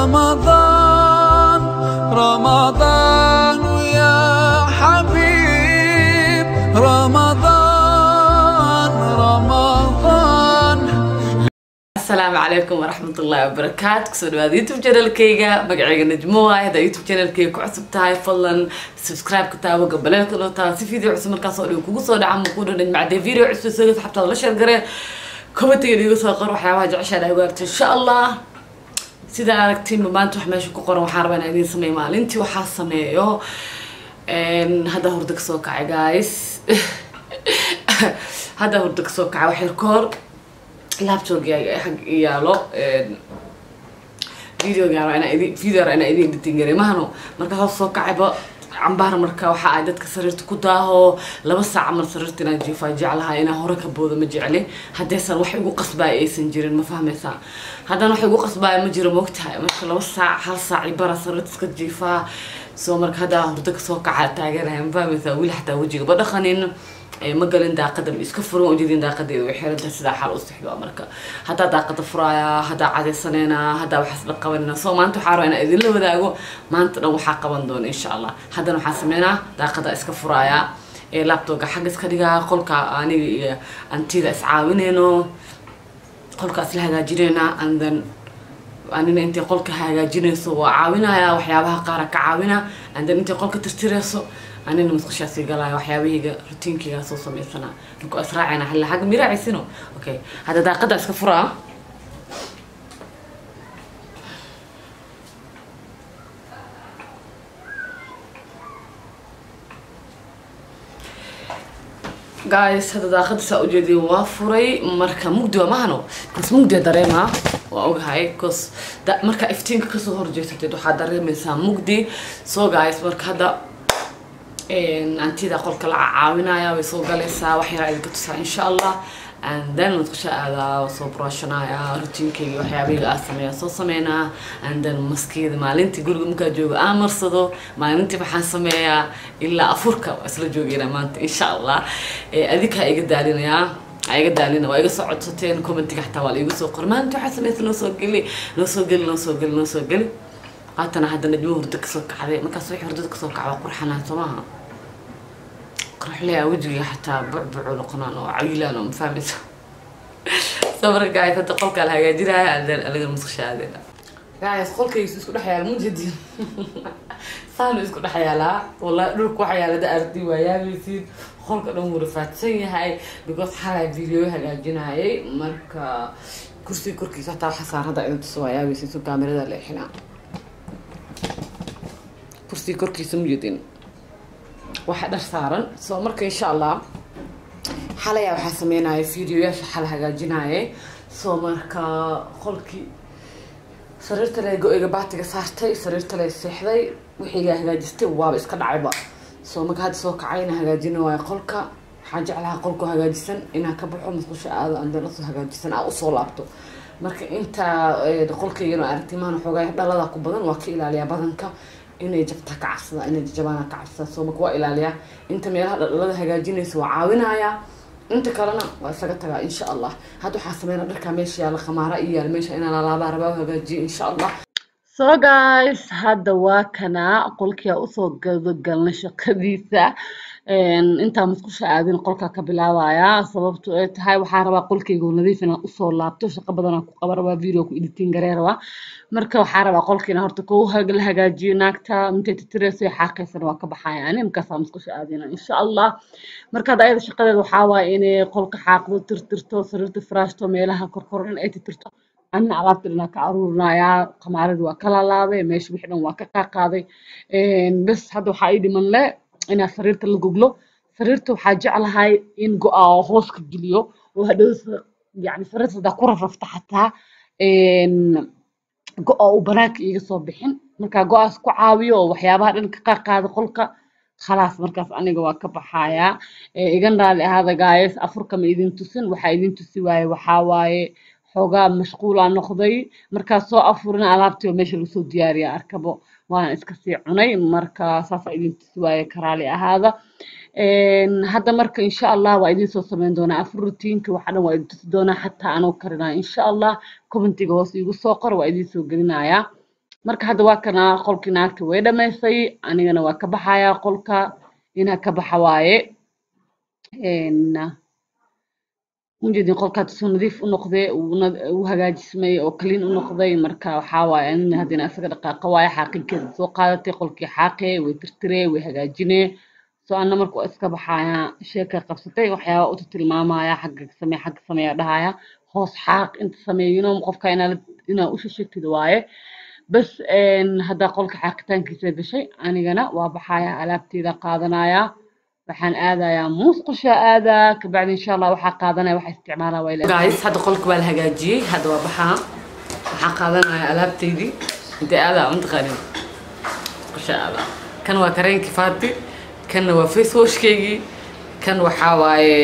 رمضان رمضان يا حبيب رمضان رمضان asalaamu calaykum waraxmat ullahi wabarakaatu kusoo dhawaada youtube channelkayga magacayga najmo waay haddaa youtube channelkayga ku cusub tahay fadlan subscribe ka taabo gabaleelka loo taabo si video cusub markaas oo dhan kugu soo dhaca ma ku dhan macdee video cusub soo xabtaada la sheergareen commentiga iga soo qor waxyaabaha jeceshaa dhahay waarta insha allah sidaa aragtiinba maanta wax meesha ku qoran waxaan rabaa inaan idiin sameeyo maalintii waxaa sameeyo hadda hurda kasoo kacay guys hadda hurda kasoo kacay wax yar ka hor laptopga xag yaalo videoga inaa idin video inaa idin editing garay mahano marka hoos soo kacayba cambaar marka waxa ay dadka sariirta ku daaho laba saac mar sariirta inaan jiifaa jeclahay inaan hore ka boodo ma jecli haddaysan wax igu qasbaaya aysan jirin ma fahmaysaa haddana wax igu qasbaaya ma jiro moogtahay marka laba saac hal saac i bara sariirta iska jiifaa soo marka haddaa hurdo kasoo kaca taaganahay ma fahmaysaa weli xataa wejiga ba dhaqanin ma galin daaqada ma iska furan ujeedin daaqadeeda way xirantahay sidaa xal u sixdo marka haddaa daaqada furaaya haddaa cadaysanayna haddaa waxaas la qabanayna soo maanta waxaa rabaa inaan idinla wadaago maanta dhan waxaa qaban doona insha allah haddana waxaan sameynaa daaqada iska furaaya ee laptopka xagga iska dhigaa qolka aniga iyo antida iscaawinayno qolka isla hagaajinayna and then anina intay qolka hagaajinayso waa caawinaya waxyaabaha qaara ka caawina and then intay qolka tirtirayso anina musqushaasi galaya waxyaabahayga rutiinkayga soo sameysana marka israacayna xilla xagga miraacaysino okay hadda daaqada iska furaa guys hadda daaqada saa ujeediya waa furay marka mugdi waa mahano bas mugdiya dareemaa waa ogahay cause marka iftiinka kasoo horjeesateed waxaa dareemaysaa mugdi so guys marka hadda antida qolka la caawinaya way soo galaysaa wax yaraa idinka tusaa insha allah and then madqusha aadaa soo brooshanaya rutiinkayga waxyaabahayga aa sameeya soo sameynaa and then maskeeda maalintii guriga markaa joogo aan marsado maalintii waxaan sameeyaa ilaa afurka waa isla joogeyna maanta insha allah adinkaa iga daalinayaa iga daalina waa iga soo codsateen commentiga xataa waa la igu soo qor maanta waxaa sameysa noo soo geli noo soo geli noo soo geli noo soo geli haatana hadda najmo hurdo kasoo kacday markaas wixii hurdada kasoo kaca waa qurxanaa soo maaha qurxleya wejiga xataa bucbucu noqonaan oo cayilaan oo mafahmaysa soo marka guys hadda qolkaa la hagaajinaya adeen aniga musqasha aadeen guys qolkaygiisu isku dhex yaala mujadin saanu isku dhex yaalaa wallahi dhulka waxa yaala da ardi waa yaabaysiin qolka dhan wuu rafaadsan yahay because xalay video hagaajinayay marka kursiga korkiisa hataa waxa saarada inuu tuso waa yaabaysiin so kaamirada leexinaa kursiga korkiisa mujadin waxa dhar saaran soo marka insha allah xalaya waxaa sameynaya videoyaasha xal hagaajinayay soo marka qolkii sariirta le go-iga baatiga saartay sariirta le seexday wixiiga hagaajistay waaba iska dhacayba soo marka hadda soo kacayna hagaajina waayo qolka waxaa jeclaha qolku hagaajisan inaa ka baxo musqusha aado andana usoo hagaajisan aa usoo laabto marka intaa qolkaygana aragtimahan xoogaa dhalada ku badan waa ka ilaaliyaa badanka inay jabtaa ka cabsada inay jabaana ka cabsada soo marka waa ilaaliyaa inta meelaha dhaldhalada hagaajinaysa waa caawinaya inta kalena waa isaga tagaa insha allah hadda waxaa sameynaa dharkaa meesha yaalla khamaara iyo yaal meesha inaan alaabaa rabaa u hagaajiyo insha allah so guys hadda waa kanaa qolkia usoo gadagalna shaqadiisa intaa musqusha aadin qolkaa ka bilaabaya sababto ay tahay waxaa rabaa qolkayga nadiif inaan usoo laabto shaqo badanaa ku qaba rabaa video ku editing garee rabaa marka waxaa rabaa qolkiina horta kuu la hagaajiyo naagta intay titireyso xaaqaysana waa ka baxaya ani markaasaa musqusha aadina insha allah marka hadda ayada shaqadeeda waxaa waaye inay qolka xaaqdo tirtirto sariirta firaashto meelaha korkor dhan ay tirtirto anna alaabta dhanaa ka aruurinayaa kamaaradii waa ka laalaabay meesha wixii dhan waa ka qaaqaaday bes hadda waxaa ii dhiman le inaa sariirta la goglo sariirta waxaa jeclahay in go-aa hoos ka geliyo oo hadhow yani sariirta hadaa ku rarrafta xataa go-a uu banaanka iiga soo bixin markaa go-aas ku caawiyo oo waxyaabaha dhan ka qaaqaada qolka khalaas markaas aniga waa ka baxayaa igan raali ahaada gaayes afurka ma idin tusin waxaa idin tusi waaye waxaa waaye xoogaa mashquulaa noqday markaa soo afurina alaabtii oo meesha lagu soo diyaariya arkabo waana iska sii cunay marka saasaa idin tusi waaye karaali ahaada hadda marka insha allah waa idin soo sameyn doonaa afur rutiinka waxa dhan waa idin tusi doonaa xataa anoo karinaya insha allah commentiga hoos iigu soo qor waa idin soo gelinayaa marka hadda waa kana qolkii naagta way dhamaysay anigana waa ka baxayaa qolka inaa ka baxa waaye mujeedin qolka hadda soo nadiif u noqday uu hagaajismay oo clean u noqday marka waxaa waaye anina haddana isaga dhaqaaqa waaye xaaqinkeeda soo qaadatay qolkii xaaqee way tirtiree way hagaajinee soo anna marka waa iska baxayaa sheeka qabsatay waxyaaba uta tilmaamaya xagga samee xagga sameeya dhahaya hoos xaaq inta sameeyino qofka inaa inaa u shashagtid waaye bas hadda qolka xaaqitaankiisa gashay anigana waa baxayaa alaabteeda qaadanaya waxaan aadayaa musqusha aadaa kabacdi insha allah waxaa qaadanaya waxaa isticmaalaa waa guys hadda qolka waa la hagaajiyey hadda waa baxaa waxaa qaadanaya alaabteydii intay aadaa untaqaanin musqusha aadaa kan waa kareenkii faati kanna waa face washkeygii kan waxaa waaye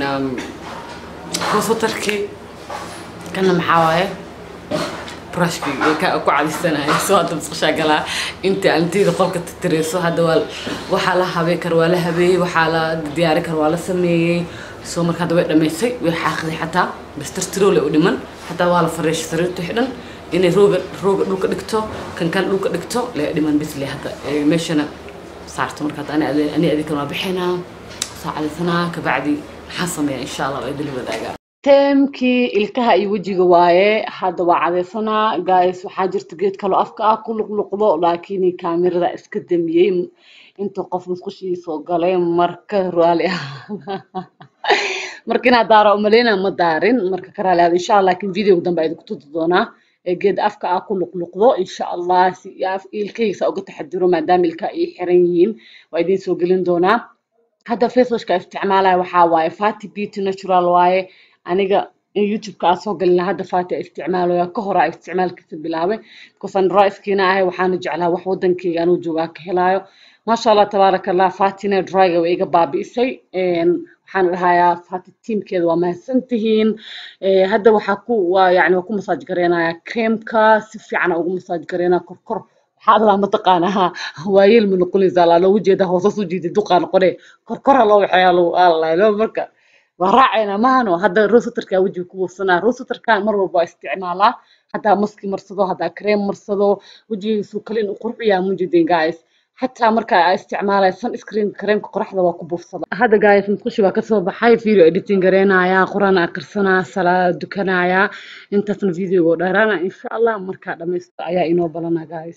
rosotarkii kanna maxaa waaye brushkii ka ku cadisanaya soo hadda musqushaa galaa inta anteyda qolka titireyso hadda waa waxaa la habey kar waa la habeeyey waxaa la diyaari kar waa la sameeyey soo marka hadda way dhamaysay way xaaqday xataa bas tirtiroo le u dhiman xataa waa la fareeshay sariirta xidhan inay rooga rooga dhulka dhigto kan kan dhulka dhigto le dhiman bisle hadda meeshana saarto marka hadda ani adikan waa bixinaa soo cadaysanaa kabacdi maxaa sameeya insha allah waa idili wadaagaa teemkii ilkaha iyo wejiga waaye hadda waa cadaysanaa guys waxaa jirta geed kaloo afka ah ku luqluqdo laakiin kaamirada iska damiyey inta qof musqushii soo galay marka raali ah marka inaad daara umaleyna ma daarin marka ka raali ahda insha allah laakiin videoga dambe idinku tuti doonaa geed afka ah ku luqluqdo insha allah si ilkahaysa uga taxadiro maadaama ilkaha ay xiran yihiin waa idiin soo gelin doonaa hadda facewashka isticmaalaya waxaa waaye fati beauty natural waaye aniga in youtube-ka aan soo galina hadda fati isticmaaloya ka hora isticmaalkiisa bilaabay because aan dryskiina ahay waxaana jeclaa wax wadankeyga anuu joogaa ka helaayo maasha allah tabaaraka allah fatina dryga way iga baabi'isay waxaan dhahayaa fati tiimkeeda waa mahadsan tihiin hadda waxaa ku waa yani waa ku masaaj gareynayaa creamka si fiican ugu masaaj gareynaa korkor waxaa adlaa mataqaanaa waayeel ma noqonaysaa laa loogu jeeda hoosas u jiida duqaa noqone korkora loo waxeeyaa lagu aalalo marka waa raacayna mahano hadda rosatarka wejiga ku buufsanaa rosatarka mar walba waa isticmaalaa haddaa maski marsado haddaa cream marsado wejigiisu kale inuu qurxiyaa mujidin guys xataa marka aa isticmaalaya sunscreen creamka qoraxda waa ku buufsada hadda guys musqushi waa kasoo baxay video editing gareynaya quraan akrisanaa salaada dukanaya intaasna videoga dheeraana insha allah markaa dhamaysto ayaa inoo balana guys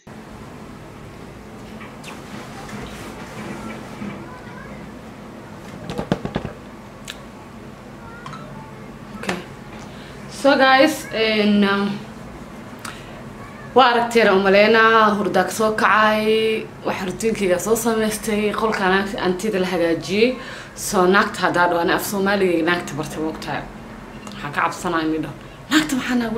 so guys waa aragteena umaleynaa hurdaa kasoo kacay waxa rutiinkayga soo samaystay qolka antida la hagaajiyey soo naagta haddaa dhaho ani af soomaaliga naagta bartay moogtahay waxaan ka cabsanaya midho naagta maxaa naagu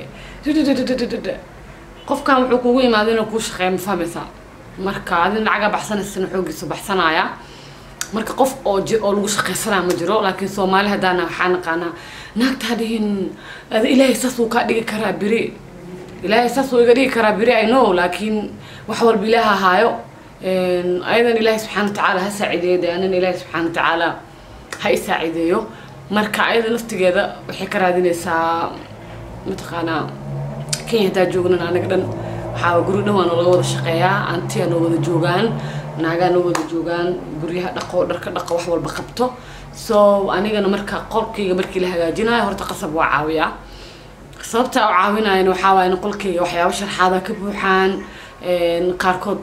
dhehe qofkan wuxuu kugu imaada inuu kuu shaqeeya ma fahmaysaa marka adin lacagaa baxsanaysana xoogiisu baxsanaya marka qof oo oo lagu shaqaysanaa ma jiro laakiin soomaali haddaana waxaa naqaanaa naagta hadhihin ilaahay saas uu kaa dhigi karaa beri ilaahay saas uu iga dhigi karaa beri i know laakiin wax walba ilaaha haayo ayadan ilaahay subxaana watacaala ha saacideeyo de anan ilaahay subxaana watacaala ha i saacideeyo marka ayada naftigeeda waxay ka raadinaysaa mataqaanaa kenya haddaa joognan anaga dhan waxaa guri dhan waa nalaga wada shaqeeyaa antiya noo wada joogaan naagaa noo wada joogaan guryaha dhaqo dharka dhaqo wax walba qabto so anigana marka qolkayga markii la hagaajinayo horta qasab waa caawiyaa sababta u caawinayana waxaa waaya in qolkayga waxyaabo sharxaada ka buuxaan qaarkood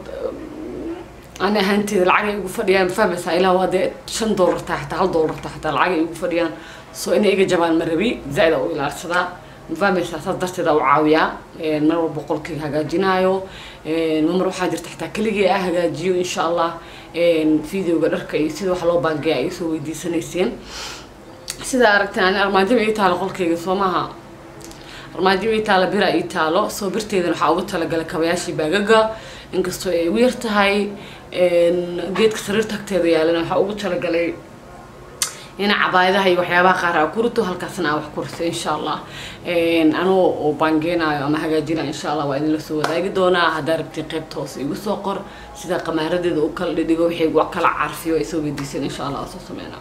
ani ahaanteeda lacag ay igu fadhiyaan fahmaysaa ilaa waa dee shan doolar taa xataa hal doolar taa xataa lacag ay igu fadhiyaan so inay iga jabaan ma rabi zaaid a u ilaarsadaa mafahmaysaa saas darteeda u caawiyaa mar walba qolkayga hagaajinaayo mamar waxaa jirta xataa keligii ah hagaajiyo insha allah videoga dharka iyo sida wax loo baangeeya ay soo weydiisanayseen sida aragteen ani armaajada ii taalo qolkayga soo maaha armaajo ii taalo bira ii taalo soo birteedana waxaa uga talagalay kabayaashii baagaga inkastoo ay ugu yar tahay geedka sariirta agteeda yaalana waxaa ugu talagalay ina cabaayadaha iyo waxyaabaha qaar aa ku rito halkaasna aa wax ku rito insha allah anoo oo baangeenaayo ama hagaajinayo insha allah waa idinla soo wadaagi doonaa haddaa rabtiin qaybta hoose igu soo qor sida qamaaradeeda u kala dhidhigo wixii u kala carfiyo ay soo weydiiseen insha allah waa soo sameynaa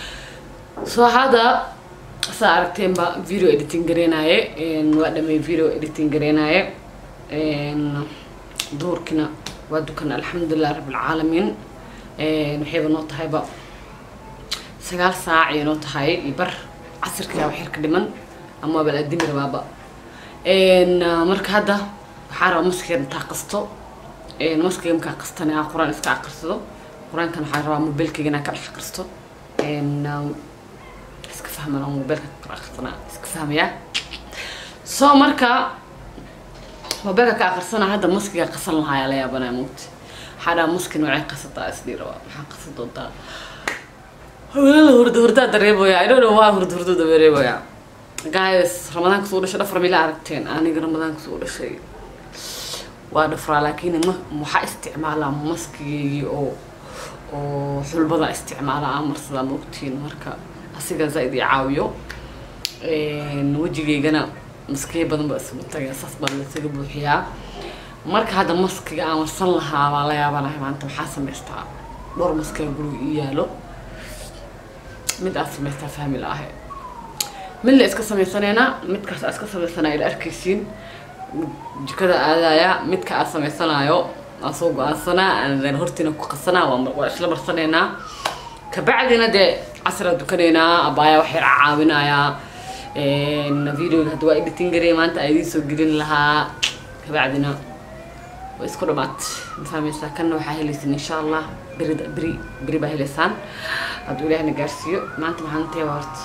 soo hadda saa aragteenba video editing gareenaaye waa dhamay video editing gareenaaye duurkina waa dukan alxamdulilah rabbilcaalamiin waxayba noo tahayba sagaal saac ay noo tahay iyo bar casirkaa wax yar ka dhiman ama bal adimi rabaaba marka hadda waxaa rabaa maskiga intaa qasto maskiga markaa qastana aan qur-aan iska aqrisado qur-aankan waxaa rabaa mobilkayga inaan ka dhex aqristo iska fahman oo mobilka ka aqrisana iska fahmayaa so marka mobilka ka aqrisana hadda maskiga qasan lahaa la yaabanaa mugti waxaa dhaha maski noocay qasataa isdhii rabaa maxaa qasan doontaa hawlala hurda hurdaa dareemaya i don't know waa hurda hurda dareemaya guys ramadaanka soo dhashay dhafar mila aragteen aniga ramadaanka soo dhashay waa dhafraa laakiin ma waxaa isticmaalaa maskigeygii oo oo xulbada isticmaala aan marsadaa maogtiin marka asiga zaaid i caawiyo wejigeygana maskiya badan baa isugu tagay saas baa laisaga buuxiyaa marka hadda maskiga aan marsan lahaa baa la yaabanahay maanta maxaa samaystaa dhowr maskiga guriga ii yaalo mid aad samaystaa fahmi la ahe mid la iska samaysanayna midkaas aad iska samaysanaya ila arkaysiin jikada aadaya midka aad samaysanayo aan soo go-aansanaa aan hortiina ku qasanaa waa isla marsanaynaa kabacdina dee casraa dukanaynaa abaaya wax yar caawinayaa videoga hadda waa editing garey maanta aan idiin soo gelin lahaa kabacdina waa isku dhamaat ma fahmaysaa kanna waxaa helaysin insha allah beri beri beri baa helaysaan hadduu ilaahna gaarsiiyo maanta maxaantee waa horta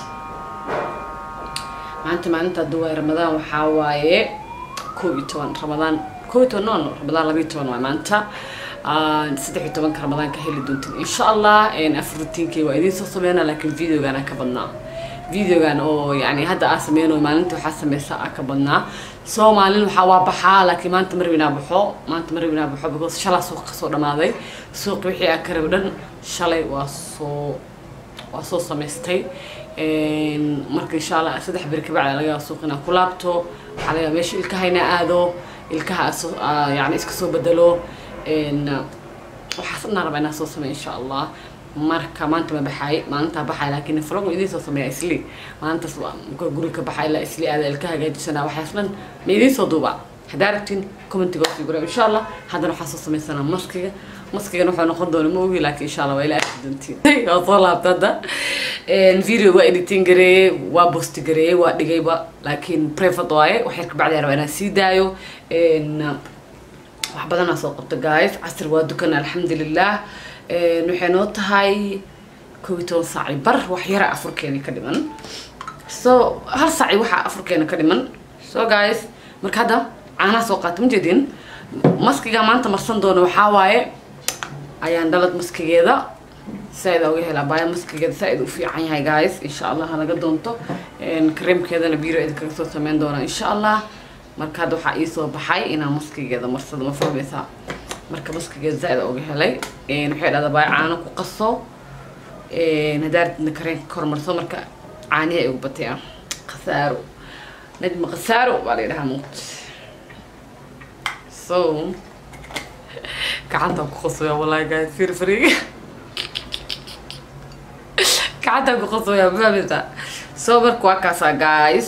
maanta maalinta hadduu waay ramadaan waxaa waaye kow iyo toban ramadaan kow iyo toban no ramadaan laba iyo toban waay maanta saddex iyo tobanka ramadaanka heli doontiin insha allah afar rutiinkay waa idiin soo sameynaa laakiin videogan aa ka badnaa videogan oo yani hadda aa sameyno maalinta waxaa sameysa aa ka badnaa soo maalin waxaa waa baxaa laakiin maanta marwinaa baxo maanta marwinaa baxo because shalaa suuq kasoo dhamaaday suuq wixii aa ka rabo dhan shalay waa soo waa soo samaystay marka insha allah saddex beri kabacda laga yaaba suuq inaan ku laabto waxaa laga yaaba meesha ilkahayna aado ilkaha yani iska soo bedelo waxaas inaan rabaa inaan soo sameeyo insha allah marka maanta ma baxaay maalintaa baxaay laakiin vlog idiin soo sameeya isli maalintaas marka guri ka baxay ilaa isli aada ilka hagaajisana waxaas dhan ma idiin soo duubaa haddaa rabtiin commentiga sii gura insha allah haddana waxaa soo sameysanaa maskiga maskigan wuxuu noqon doona ma ogi laakiin insha allah waa ila arki doontiin waa soo laabta hadda video waa editing gareeyey waa bosti gareeyey waa dhigayba laakiin private waaye wax yar kabacdi rabaa inaan sii daayo wax badanaa soo qabta guys casir waa dukan alxamdulilah waxay noo tahay koob iyo toban saaci bar wax yara afurkeena ka dhiman so hal saaci waxaa afurkeena ka dhiman so guys marka hadda caanaha soo qaata ma jeedin maskiga maanta marsan doona waxaa waaye ayaan dhalad maskigeeda saa-id uga helaa baaya maskigeeda saa-id u fiican yahay guys insha allah halaga doonto kareemkeedana biro idin kaga soo sameyn doonaa insha allah marka hadda waxaa iisoo baxay inaan maskigeeda marsado ma fahmaysaa marka maskigeeda zaa-id uga helay waxay dhahdaa baaya caano ku qaso hadaaradna kareenka kor marso marka caanihi ay ugu batayaan khasaaro najma khasaaro baa la yidhahaa muuqt so gacantaan ku qasooyaa wallahi guys fir fariga gacantaan ku qasooyaa ma fahmaysaa so marka waa kaasaa guys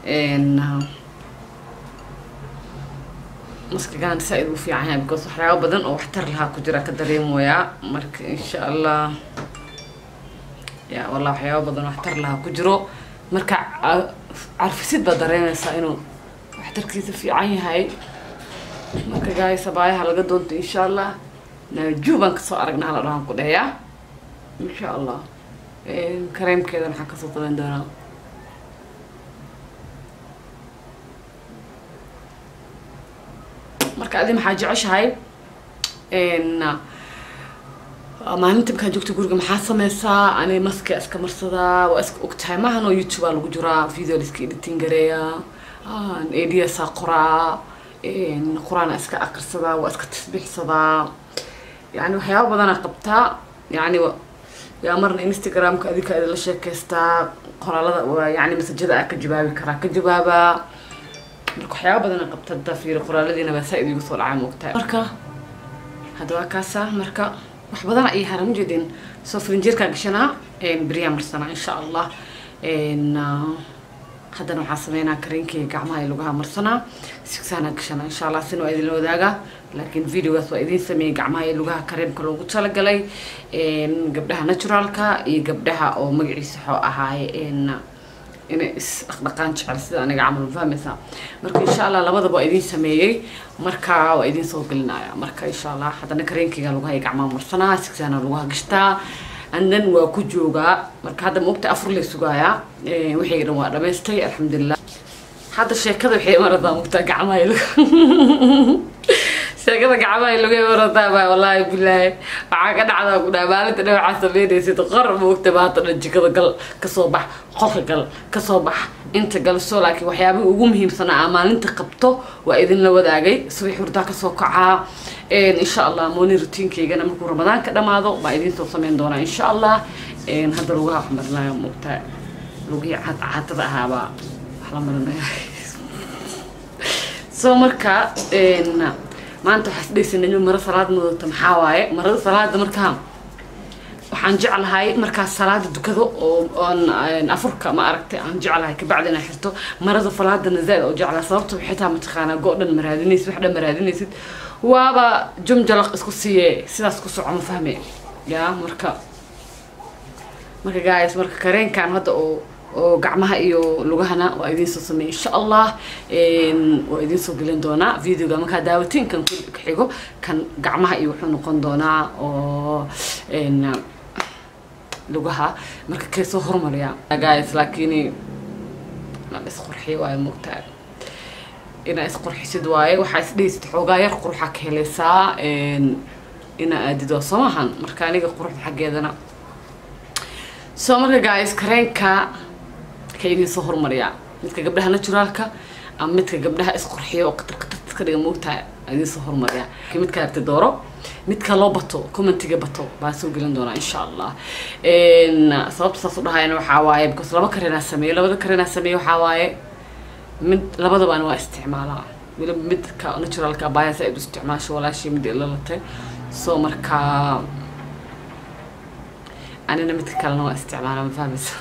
maskigaan saa-id u fiican yahay because waxyaaba badan oo waxtar lahaa ku jira ka dareemoyaa marka insha allah ya wallah waxyaaba badan oo waxtar lahaa ku jiro marka carfisid baad dareemaysaa inuu waxtarkiisa fiican yahay marka gaaysa baayaha laga doonto insha allah naajuu baan kasoo aragnaa hala dhahaan ku dheeyaa insha allah kareemkeeda waxaan kasoo sameyn doonaa marka adi maxaa jeceshahay maalinta markaa joogta guriga maxaa sameysaa ani maska iska marsadaa waa iska ogtahay maahan oo youtube aa lagu jiraa video la iska editing gareeyaa adsaa qoraa qur-aana iska akrisadaa waa iska tasbiixsadaa yani waxyaaba badanaa qabtaa yani yaa marna instagramka adinka idinla sheekeystaa qoraalada yani masajada aa ka jawaabi karaa ka jawaabaa marka waxyaaba badanaa qabta hadda fiiri qoraaladiina baa saa-id igu soo dhacay moogtahay marka hadda waa kaasa marka wax badan ay haran ujeedeen soo filinjeerkaa gashanaa beriyaa marsanaa insha allah haddana waxaa sameynaa kareenkayga gacmaha iyo lugaha marsanaa sigsaana gashana insha allah sina waa idinla wadaagaa laakiin videogaas waa idiin sameeyey gacmaha iyo lugaha kareemka loogu talagalay gabdhaha naturalka iyo gabdhaha oo magaciisa xoo ahaaye inay is dhaqdhaqaan jecel sida aniga camal fahmaysaa marka insha allah labadaba waa idiin sameeyey marka waa idiin soo gelinaya marka insha allah haddana kareenkayga lugaha iyo gacmaha marsanaa sigsaana lugaha gashtaa andan waa ku joogaa marka hadda maogta afur lay sugaayaa wixii dhan waa dhamaystay alxamdulilah hadda sheekada waxay maradaa mogtaa gacmaha iyo lugaha sheekada gacmaha lagu maradaa baa wallaahi bilaahi waxaa ka dhacdaa ku dhaha maalinta dhan waxaa sameynaysid qor moogta maanta dhan jikada gal kasoo bax qolka gal kasoo bax inta gal soo laakiin waxyaabihii ugu muhiimsanaa aa maalinta qabto waa idinla wadaagay subax hurdaa kasoo kacaa insha allah morning routiinkaygana markuu ramadaanka dhamaado baa idiin soo sameyn doonaa insha allah hadda lugaha wax marinaya moogtaa lugihii cadcaatada ahaabaa wax la marinaya soo marka maanta waxaa isdhaysanay maro salaad mudata maxaa waaye marada salaada markaa waxaan jeclahay markaas salaada dukado oo oon afurka ma aragtay aan jeclahay kabacdi inaan xirto marada salaadana zaaid oo jeclahay sababta xitaa mataqaanaa go dhan maraadinaysid wax dhan maraadinaysid waaba jumjalaq isku siiye sidaas ku soco ma fahme ya marka marka guys marka kareenkan hadda oo oo gacmaha iyo lugahana waa idiin soo sameeyay insha allah waa idiin soo gelin doonaa videoga markaa daawatiin kan ku xigo kan gacmaha iyo wuxuu noqon doonaa oo lugaha marka kay soo hormariya guys laakiin inaa isqurxiyo waayo moogtaa inaa isqurxisid waaye waxaa isdhaysid xoogaa yar quruxa ka helaysaa inaa aadido soo maahan marka aniga quruxda xaggeedana soo marka guys kareenka ka idiin soo hormariyaa midka gabdhaha naturaalka ama midka gabdhaha isqurxiyo oo qatar qatar iska dhiga moogtaa idiin soo hormariyaa midka aragti dooro midka loo bato commentiga bato baan soo gelin doonaa insha allah sababta saas u dhahayana waxaa waaye because laba kareenaa sameeyo labada kareenaa sameeyo waxaa waaye mid labadabaan waa isticmaalaa weliba midka naturalka abaya saa-id u isticmaasho walaashii mid ilalatay soo markaa anina midka kalena waa isticmaalaa ma fahmaysa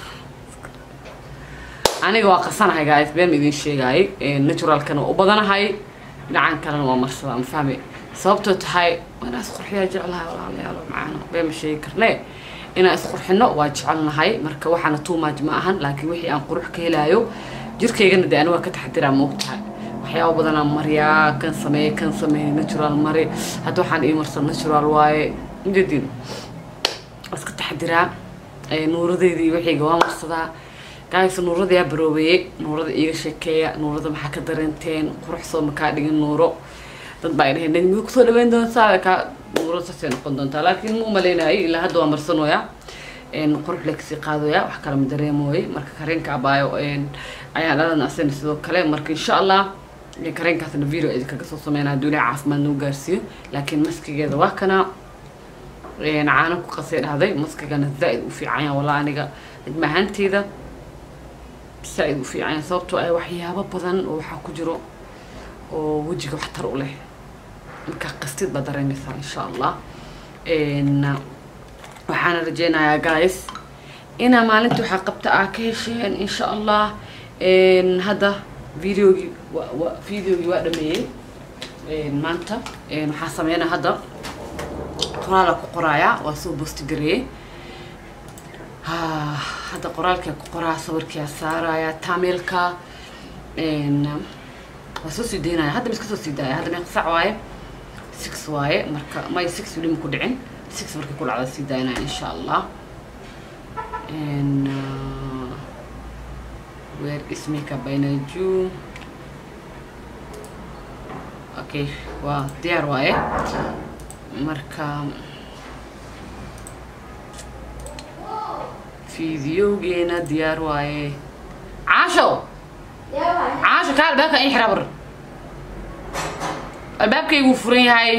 aniga waa qasanahay guys been ma idin sheegaayay naturalkana waa u badanahay dhinacan kalena waa marsadaa ma fahmay sababtoo tahay inaa isqurxiyaa jeclahay walaalayaalo macaano been ma sheegi karnee inaan isqurxino waa jecelnahay marka waxaana too much ma ahan laakiin wixii aan qurux ka helaayo jirkaygana dee ani waa ka taxadiraa moogtahay waxyaaba badanaa mariyaa kan sameeye kan sameeye natural mari hadda waxaan ii marsan natural waaye mjadin iska taxadiraa nuuradeydii waxayga waa marsadaa gaaysa nuurada yaa baroobeeyey nuurada iiga sheekeeya nuurada maxaa ka dareenteen qurux soo makaa dhigin nuuro dad baa dhaheen nidmi kusoo dhaweyn doontaa kaa nuuro saasay noqon doontaa laakiin ma umaleynayo ilaa hadda waa marsanooyaa qurux le kasii qaadooyaa wax kale ma dareemooyey marka kareenka abaayo ayaan dhalan asana sidoo kale marka insha allah kareenkaasna video idinkaga soo sameynaa hadduu ilahay caafimaad noo gaarsiiyo laakiin maskigeeda waa kana caano ku qasay dhahday maskigana zaa-id u fiicanya walaa aniga cidma ahaanteyda zaa-id u fiicanya sababtoo ay waxyaabo badan oo waxaa ku jiro oo wejiga waxtar u leh markaa qastid baa dareemaysaa insha allah waxaana rajeynayaa guys inaa maalintii waxaa qabta aa ka hesheen insha allah hadda videogii wa videogii waa dhameeyey maanta waxaa sameynaa hadda qoraala ku qoraaya waa soo boosti gareeyey hadda qoraalkaa ku qoraa sawirkaa saaraya tameelka waa soo sii daynaya hadda miska soo sii daaya hadda meeqa sac waaye six waaye marka may six weli ma ku dhicin six markay ku dhacda sii daynaya insha allah where is makeup by Naiju okay waa diyaar waaye marka fideogeena diyaar waaye caasho caasho kaa albaabka in xira bar albaabkayguu furan yahay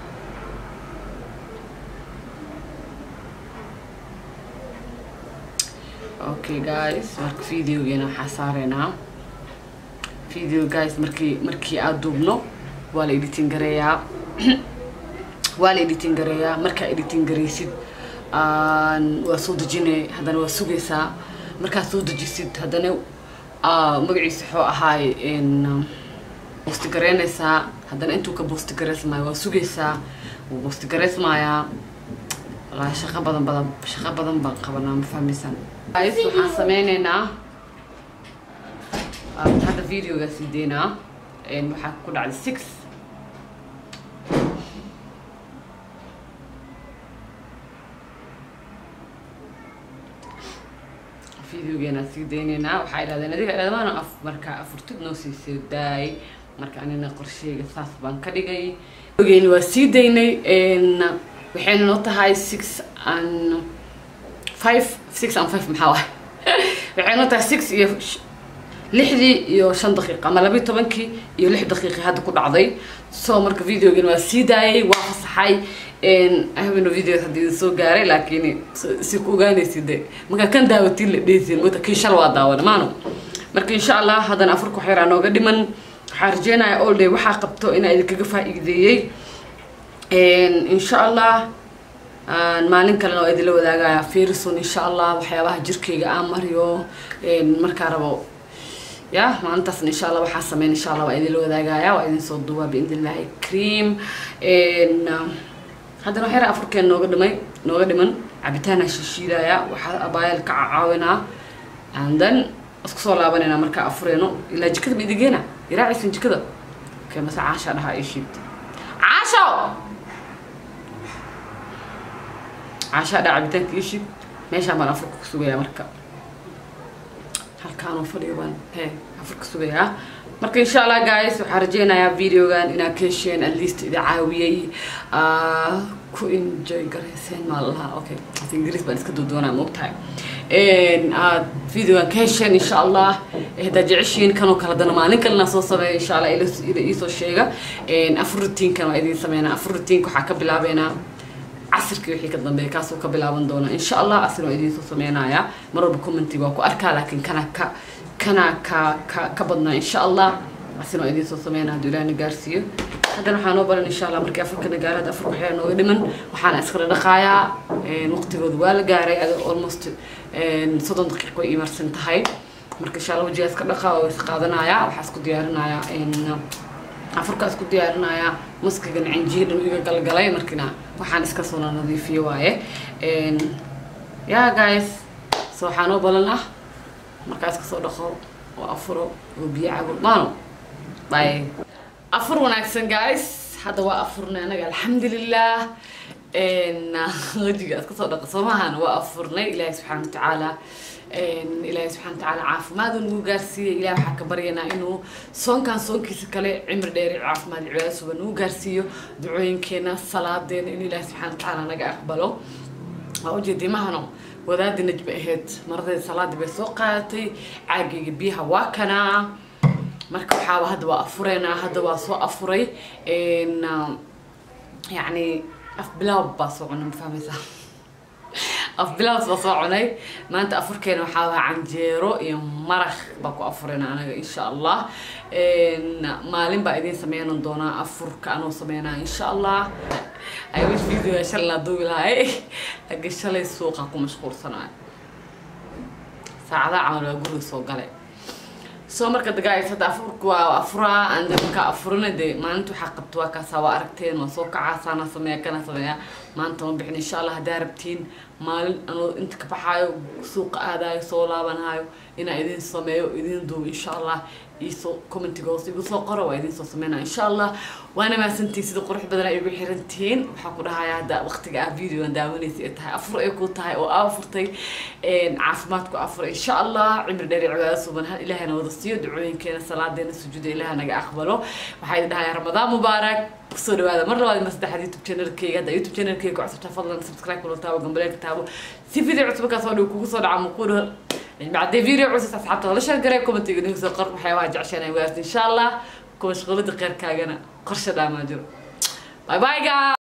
okay guys marka videogeena waxaa saareynaa video guys markii markii aad duubno waa la editing gareeyaa waa la editing gareeyaa markaa editing gareysid waa soo dejinay haddana waa sugaysaa markaad soo dejisid haddana magaciisa wuxuu ahaay boostigareynaysaa haddana intuu ka boostigareysmaayo waa sugaysaa wuu boostigareysmaayaa wallaahi shaqo badan badan shaqo badan baan qabanaa ma fahmaysaan guys waxaan sameyneynaa hadda videoga sii deynaa waxaa ku dhacday six videogeena sii dayneynaa waxaa idhahdeen adiga dhammaan af markaa afurtid noo sii soo daayay marka anina qorsheyga saas baan ka dhigay videogeeni waa sii daynay waxayna noo tahay six and five six and five maxaa waay waxay noo tahay six iyo lixdii iyo shan daqiiqa ama labiyi tobankii iyo lix daqiiqi hadda ku dhacday so marka videogeeni waa sii daayay waa fasaxay habeno videos haddii idin soo gaaray laakiin si ku ogaanaysid de markaa kan daawatiin la dhehaysin mota kii shal waa daawana maano marka insha allah haddana afarka wax yaraa nooga dhiman waxaa rajeynaya all day waxaa qabto inaa idinkaga faa-iideeyey insha allah maalin kalena waa idinla wadaagaya ferison insha allah waxyaabaha jirkeyga aan mariyo markaa rabo ya maalintaasna insha allah waxaa sameyn insha allah waa idinla wadaagaya waa idin soo duubaa biidn illahi cream haddana wax yar afurkeen nooga dhimay nooga dhiman cabitaana shishiidaya waxaa abaayal ka caawinaa and then isku soo laabanayna markaa afureyno ilaa jikada ma idigeena iraacaysan jikada okay mase caasha dhahaa ishiid caasho caasha dhaa cabitaanka ishiid meeshaan baan afurka ku sugayaa marka halkaanoo fadhiyo baan he afurka sugayaa marka insha allah guys waxaan rajeynayaa videogan inaad ka hesheen at least idi caawiyey ku enjoy garayseen maa lahaa okay as ingiriis baan iska duudoonaa moogtahay aad videogan ka hesheen insha allah haddaad jeceshiin kanoo kale dana maalin kalena soo sameeya insha allah ila iisoo sheega afur rutiinkan waa idiin sameynaa afur rutiinka waxaa ka bilaabeynaa casirkii wixii ka dambeeya kaasuu ka bilaaban doona insha allah asina waa idiin soo sameynayaa mar walba commentiga waa ku arkaa laakiin kana ka kana ka ka ka badnaa insha allah asina waa idiin soo sameynaa hadduu ilaahna gaarsiiyo haddana waxaa noo baran insha allah markii afarkana gaaraad afar waxyaa nooga dhiman waxaana iskala dhaqaayaa waqtigooda waa la gaaray ada almost soddon daqiiq way imarsan tahay marka insha allah wajigaa iska dhaqaa oo is qaadanayaa waxaa isku diyaarinayaa afurkaa isku diyaarinayaa maskigan cinjiidhan iga galgalay markina waxaan iska soo nadiifiyo waaye ya guys so waxaa noo balan ah markaa iska soo dhaqo oo afuro oo biyo cabo maano bye afur wanaagsan guys hadda waa afurnay anaga alxamdulilah wajiga iska soo dhaqa soo maahan waa afurnay ilaahay subxaana watacaala ilaahay subxana watacaala caafimaad uu nagu gaarsiiyey ilahay waxaa ka baryanaa inuu soonkan soonkiisa kale cimri dheeri caafimaad cibaadasuba nagu gaarsiiyo ducooyinkeena salaadeena in ilaahay subxana watacaala naga aqbalo waa ujeedii mahano wadaadii najba ahayd maradeeda salaadii bay soo qaadatay caagayga biyaha waa kanaa marka waxaaba hadda waa afureynaa hadda waa soo afuray yacni af bilaab baa soo cunay ma fahmaysaa af bilaabs baa soo cunay maanta afurkeena waxaa waa canjeero iyo maraq baa ku afurayna anaga insha allah maalin baa idiin sameynan doonaa afurka anoo sameynaa insha allah I wish video shalay laa duubi lahay laakiin shalay suuqa ku mashquulsanayo saacadaha camal waa guriga soo galay soo marka dagaais hadda afurka waa afuraa ande markaa afurina dee maalinta waxaa qabta waa kaasaa waa aragteen waa soo kacaa saana sameeya kana sameeya maanta ma bixin insha allah haddaa rabtiin maalin anoo inta ka baxaayo suuqa aadaayo soo laabanaayo inaa idin sameeyo idin duubo insha allah iisoo commentiga hoose igu soo qoro waa idin soo sameynaa insha allah waana mahadsantihiin sida qurux badan ay igu xirantihiin waxaa ku dhahayaa hadda waqtiga ah videoan daawanaysa ay tahay afur ay ku tahay oo aa afurtay caafimaadku afur insha allah cimri dheer iyo cibaado suban ha ilaahayna wada siiyo ducooyinkeena salaadeena sujuuda ilaah naga aqbalo waxaa idin dhahayaa ramadaan mubaarak kusoo dhawaada mar labaad mar saddexaad youtube channelkayga hadda youtube channelkayga ku cusubtaa fadlan subscribe kula taabo gambaleelka taabo si video cusub markaa soo dhow kugu soo dhaca muquudha بعد فيديو عوز أصحاب ولا شو قريب كومنت يقولون سو قرب حيوان عشان يوازن إن شاء الله كل شغلة غير كاجنا قرشة دام أجر باي باي جاي